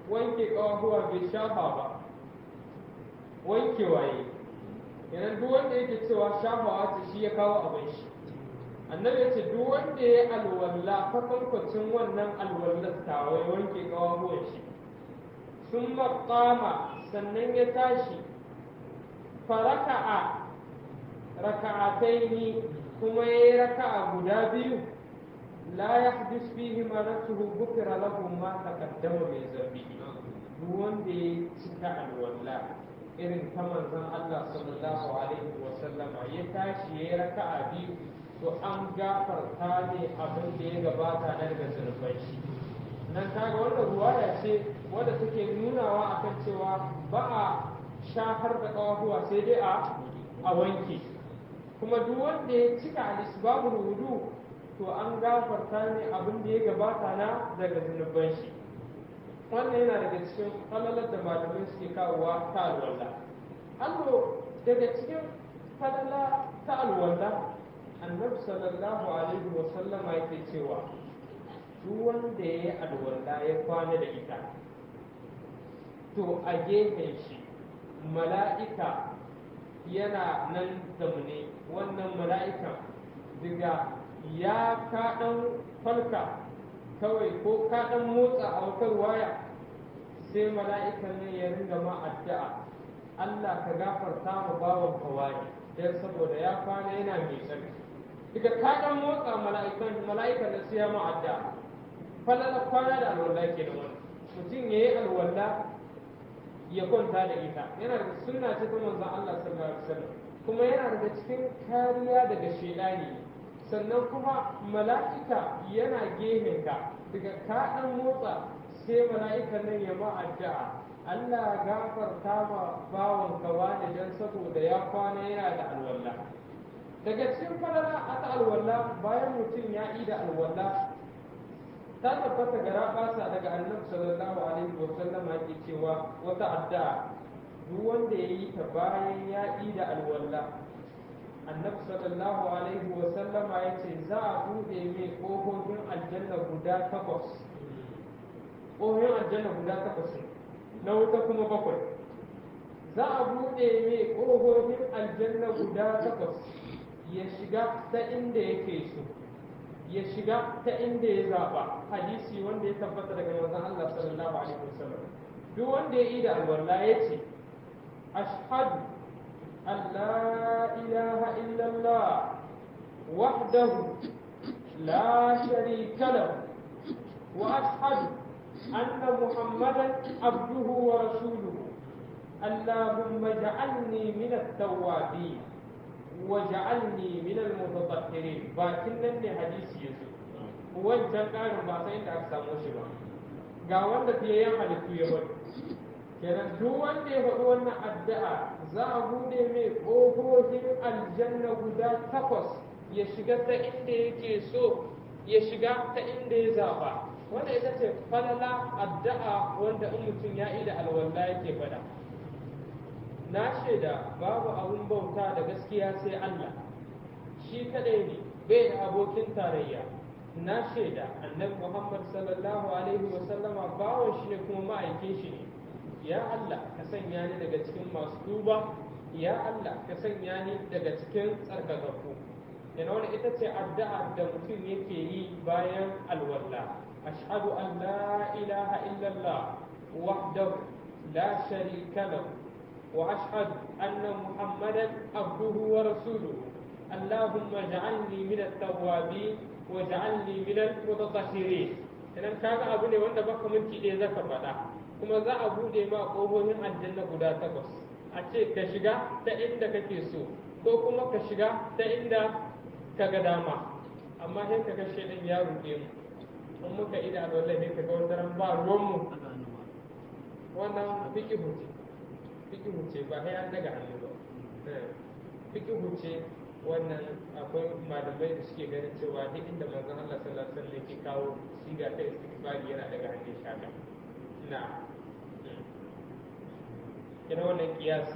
wanke ƙawahuwa bai shafa ba wanke waye idan duk wanda yake cewa shafawa ce shi ya kawo abin shi annabi ya ce duk wanda ya alwalla kwatankwacin wannan alwallar tawa ya wanke ƙawahuwan shi sun maƙama sannan ya tashi faraka'a raka'ataini kuma ya yi raka'a guda biyu la yahdis fihi ma nafsuhu bukira lahu ma taqaddama min zambihi duk wanda ya cika alwala irin ta manzon Allah sallallahu alaihi wa sallama ya tashi ya yi raka'a biyu to an gafarta ne abin da ya gabata na daga zunubai shi nan kaga wannan ruwaya ce wadda take nunawa akan cewa ba a shafar da kawahuwa sai dai a a wanke kuma duk wanda ya cika al-isbabul wudu to an gafarta ne abin da ya gabata na daga zunuban shi wannan yana daga cikin falalar da malamai suke kawowa ta alwala allo daga cikin falala ta alwala annabi sallallahu alaihi wa sallama yake cewa duk wanda ya yi alwala ya kwana da ita to a gefen shi mala'ika yana nan zamne wannan mala'ikan daga ya kaɗan falka kawai ko kaɗan motsa a wata waya sai mala'ikan ne ya ringa ma addu'a Allah ka gafarta mu bawan kawai don saboda ya kwana yana mai tsarki daga kaɗan motsa mala'ikan mala'ikan da sai ya ma addu'a falala kwana da alwala ke da wani mutum ya yi alwala ya kwanta da ita yana da sunna ce ta manzon Allah sallallahu alaihi wasallam kuma yana daga cikin kariya daga shedani sannan kuma mala'ika yana ka daga ka dan motsa sai mala'ika nan ya ma addu'a Allah gafarta ma bawon ka wani dan saboda ya kwana yana da alwala daga cikin falala a ta alwala bayan mutum ya yi da alwala ta tabbata gara basa daga annabi sallallahu alaihi wa sallam yake cewa wata addu'a duk wanda ya yi ta bayan ya yi da alwala annabi sallallahu alaihi wa sallam ya ce za a bude mai kofofin aljanna guda takwas kofofin aljanna guda takwas na wuta kuma bakwai za a bude mai kofofin aljanna guda takwas ya shiga ta inda yake so ya shiga ta inda ya zaɓa hadisi wanda ya tabbata daga manzon Allah sallallahu alaihi wasallam duk wanda ya yi da alwala ya ce ashhadu an la ilaha illallah wahdahu la sharika lahu wa ashhadu anna muhammadan abduhu wa rasuluhu اللهم اجعلني من التوابين waja'alni min al-mutatahhirin bakin nan ne hadisi yazo wancan karin ba sai inda aka samu shi ba ga wanda fiyayyen halittu ya bari kenan duk wanda ya faɗi wannan addu'a za a bude mai ƙofofin aljanna guda takwas ya shiga ta inda yake so ya shiga ta inda ya zaba wanda ita ce falala addu'a wanda in mutum ya yi da alwala yake faɗa na shaida babu abun bauta da gaskiya sai Allah shi kadai ne bai da abokin tarayya na shaida annabi Muhammad sallallahu alaihi wa sallama bawon shi ne kuma ma'aikin shi ne ya Allah ka sanya ni daga cikin masu tuba ya Allah ka sanya ni daga cikin tsarkakakku yana wani ita ce addu'a da mutum yake yi bayan alwala ashhadu an la ilaha illallah wahdahu la sharika lahu وأشهد أن محمدا عبده ورسوله اللهم اجعلني من التوابين واجعلني من المتطهرين idan kaga abu ne wanda baka minti ɗaya zaka faɗa kuma za a buɗe ma ƙofofin aljanna guda takwas a ce ka shiga ta inda kake so ko kuma ka shiga ta inda ka ga dama amma sai ka ga shaidan ya ruɗe mu in muka ida alwala sai ka ga wata ba ruwanmu wannan fiƙihu ce fikihu ce ba sai an daga hannu ba fikihu ce wannan akwai malamai da suke ganin cewa duk inda manzon Allah sallallahu alaihi wasallam yake kawo siga ta istighfari yana daga hannun shaka na kina wannan kiyasi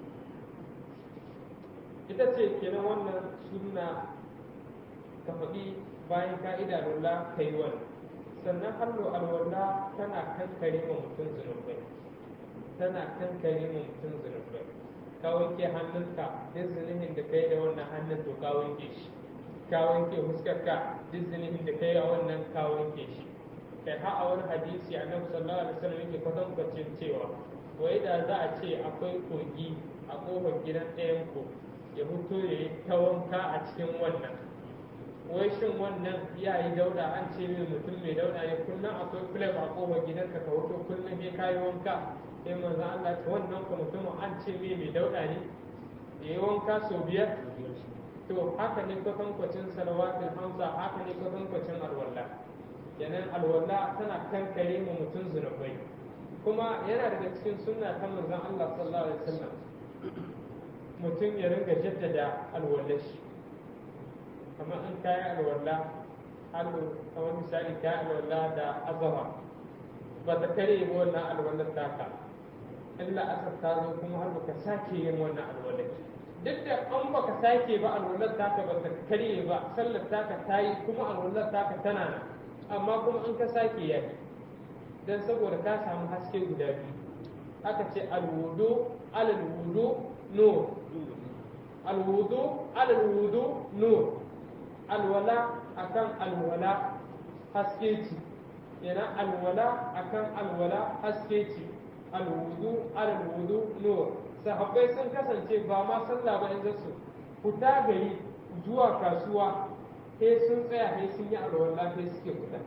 ita ce kenan wannan sunna ka faɗi bayan ka'ida lalla kai wannan sannan hallo alwala tana kankare ma mutum zunubai tana kankare ma mutum zunubai ka wanke hannunka duk zunubin da kai da wannan hannun to ka wanke shi ka wanke fuskarka duk zunubin da kai a wannan ka wanke shi kai ha a wani hadisi annabi sallallahu alaihi wasallam yake kwatankwacin cewa wai da za a ce akwai kogi a kofar gidan ɗayan ku ya fito ya yi ta wanka a cikin wannan wai shin wannan ya yi dauda an ce mai mutum mai dauda ne kullum akwai filaf a kofar gidanka ka wuto kullum ya kayi wanka sai manzo Allah ta wannan ka mutum an ce mai mai dauda ne ya yi wanka sau biyar to haka ne kwatankwacin salawatul hamsa haka ne kwatankwacin alwala kenan alwala tana kankare mu mutum zunubai kuma yana daga cikin sunna ta manzon Allah sallallahu alaihi wasallam mutum ya ringa jaddada alwallar shi kamar in kayi alwala halu kamar misali kayi alwala da azama ba ta kare ba wannan alwallar taka illa asar ta zo kuma har baka sake yin wannan alwallar duk da an baka sake ba alwallar taka ba ta kare ba sallar taka ta yi kuma alwallar taka tana nan amma kuma in ka sake ya yi don saboda ka samu haske guda biyu aka ce alwudu alal wudu nur alwudu alal wudu nur alwala akan alwala haske ce yana alwala akan alwala haske ce alwudu alal wudu nur sahabbai sun kasance ba ma sallah ba inda su fita gari zuwa kasuwa sai sun tsaya sai sun yi alwala sai suke fita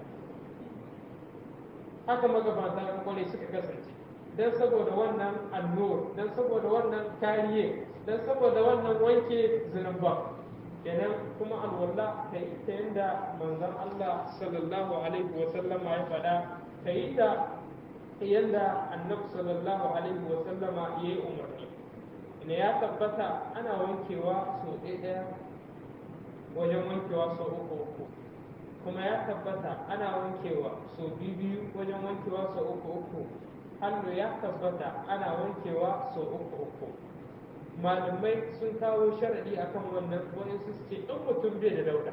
haka magabata na kwarai suka kasance don saboda wannan annur don saboda wannan kariye don saboda wannan wanke zunuban kenan kuma alwala ta yi ta yadda manzon Allah sallallahu alaihi wa sallama ya faɗa ta yi ta yadda annabi sallallahu alaihi wa sallama ya yi umarni ne ya tabbata ana wankewa sau ɗaya wajen wankewa sau uku uku kuma ya tabbata ana wankewa sau biyu biyu wajen wankewa sau uku uku hannu ya tabbata ana wankewa sau uku uku malamai sun kawo sharadi akan wannan wani su ce in mutum bai da dauda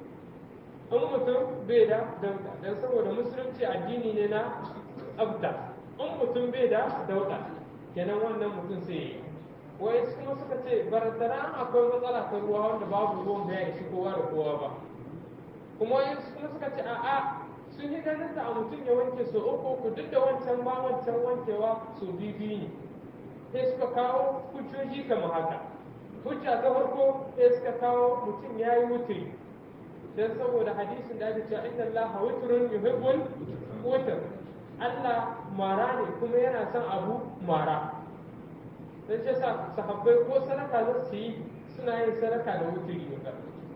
in mutum bai da dauda don saboda musulunci addini ne na abda in mutum bai da dauda kenan wannan mutum sai yi wai kuma suka ce barantana akwai matsala ta ruwa wanda babu ruwan da ya ishi kowa da kowa ba kuma wai kuma suka ce a'a sun yi ganin da a mutum ya wanke so uku uku duk da wancan ma wancan wankewa so biyu biyu ne sai suka kawo hujjoji kamar haka hujja ta farko sai suka kawo mutum ya yi wuturi don saboda hadisin da ake cewa inna Allah wutrun yuhibbul wutr Allah mara ne kuma yana son abu mara dan ce sa sahabbai ko sadaka za su yi suna yin sadaka da wuturi ne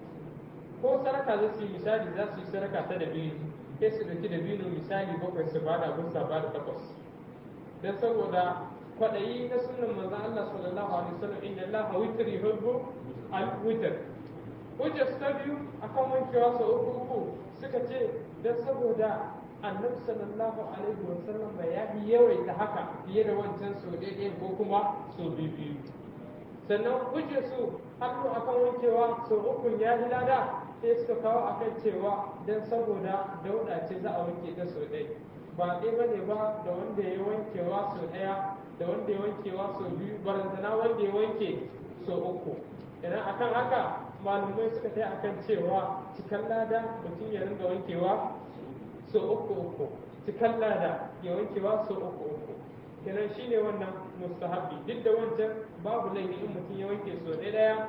ko sadaka za su yi misali za su yi sadaka ta dabino sai su dauki dabino misali bakwai su bada abin sa bada takwas dan saboda kwaɗayi na sunan manzo Allah sallallahu alaihi wasallam inna Allah witr yuhibbu al-witr hujja ta biyu akan wankewa sau uku uku suka ce dan saboda annabi sallallahu alaihi wasallam bai ya yawaita haka fiye da wancan sau ɗaya ko kuma sau biyu biyu sannan hujja su hannu akan wankewa sau uku ya yi lada sai suka kawo akan cewa dan saboda dauda ce za a wanke ta sau ɗaya ba ɗaya ba ne ba da wanda ya wankewa sau ɗaya da wanda ya wankewa sau biyu barantana wanda ya wanke sau uku idan akan haka malumai suka tai akan cewa cikan lada mutum ya ringa wankewa sau uku uku cikan lada ya wankewa sau uku uku kenan shine wannan mustahabi duk da wancan babu laifi in mutum ya wanke sau ɗaya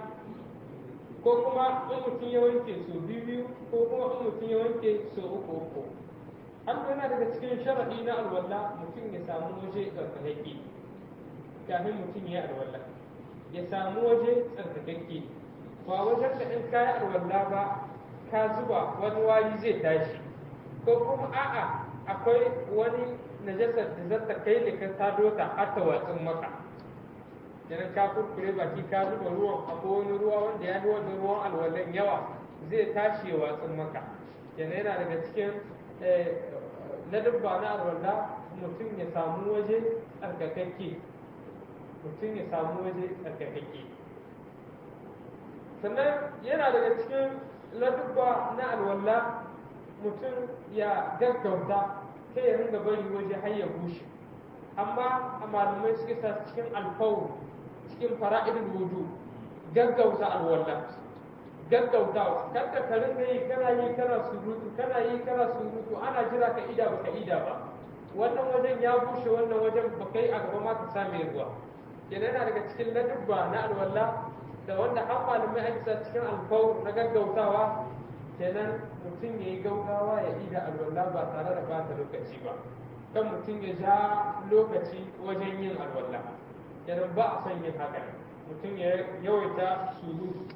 ko kuma in mutum ya wanke sau biyu biyu ko kuma in mutum ya wanke sau uku uku har yana daga cikin sharaɗi na alwala mutum ya samu waje tsarkakakke kafin mutum ya alwala ya samu waje tsarkakakke ba wajen da in kayi alwala ba ka zuba wani wari zai tashi ko kuma a'a akwai wani najasar da zata kai da ka tado ta har ta watsin maka idan ka kurkure baki ka zuba ruwan akwai wani ruwa wanda ya fi wani ruwan alwalan yawa zai tashi ya watsin maka yana yana daga cikin na dubba na alwala mutum ya samu waje tsarkakakke mutum ya samu waje tsarkakakke sannan yana daga cikin ladubba na alwala mutum ya gaggauta sai ya ringa bari waje har ya bushe amma a malamai suke sa cikin alfawar cikin fara'idul wudu gaggauta alwala gaggautawa kada ka ringa yi kana yi kana surutu kana yi kana surutu ana jira ka ida baka ida ba wannan wajen ya bushe wannan wajen ba kai a gaba ma ka same ruwa kenan yana daga cikin ladubba na alwala da wanda har malamai ake sa cikin alfawar na gaggautawa kenan mutum ya yi gaugawa ya ida alwala ba tare da bata lokaci ba kan mutum ya ja lokaci wajen yin alwala kenan ba a son yin haka mutum ya yawaita surutu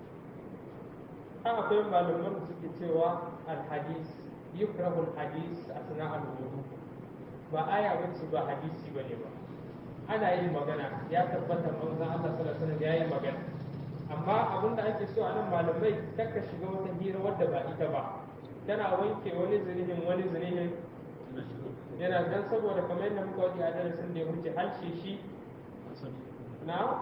har akwai malaman da suke cewa alhadis yukrahu alhadis asna alwudu ba aya bace ba hadisi bane ba ana yin magana ya tabbata manzon Allah sallallahu alaihi wasallam yayi magana amma abin da ake so a nan malamai kakka shiga wata hira wadda ba ita ba tana wanke wani zinihin wani zinihin yana dan saboda kamar yadda muka wadi a darasin da ya wuce harshe shi na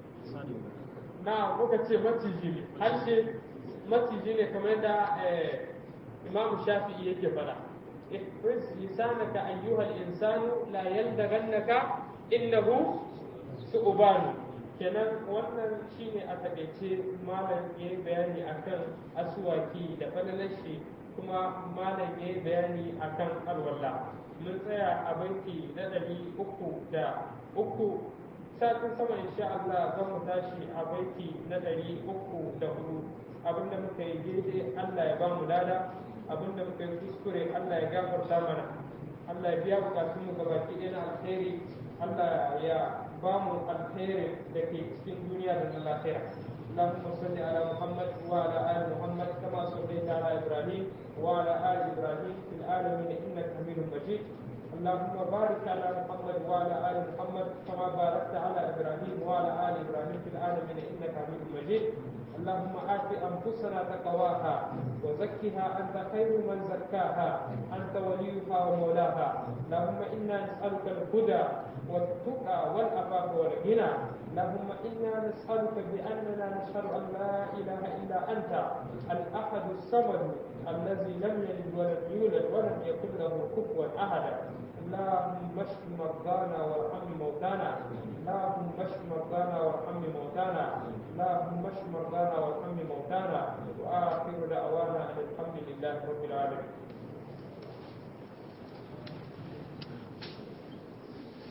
na kuka ce maciji ne harshe maciji ne kamar yadda imamu shafi'i yake fada ihfaz lisanaka ayyuhal insanu la yaldagannaka innahu su'banu kenan wannan shine a takaice malam ya yi bayani akan asuwaki da falalashi kuma malam ya yi bayani akan alwala mun tsaya a banki na ɗari uku da uku satin sama insha Allah zan mu tashi a banki na ɗari uku da hudu abinda muka yi daidai Allah ya ba mu lada abinda muka yi kuskure Allah ya gafarta mana Allah ya biya bukatun mu gabaki ɗaya na alheri Allah ya ba mu alheri da ke cikin duniya da na lafiya اللهم صل على محمد وعلى ال محمد كما صليت على ابراهيم وعلى ال ابراهيم في العالمين انك حميد مجيد اللهم بارك على محمد وعلى ال محمد كما باركت على ابراهيم وعلى ال ابراهيم في العالمين انك حميد مجيد اللهم آت أنفسنا تقواها وزكها أنت خير من زكاها أنت وليها ومولاها اللهم إنا نسألك الهدى والتقى والعفاف والغنى اللهم إنا نسألك بأننا نشهد أن لا إله إلا أنت الأحد الصمد الذي لم يلد ولم يولد ولم يكن له كفوا أحد اللهم اشف مرضانا وارحم موتانا اللهم اشف مرضانا وارحم موتانا اللهم اشف مرضانا وارحم موتانا واخر دعوانا ان الحمد لله رب العالمين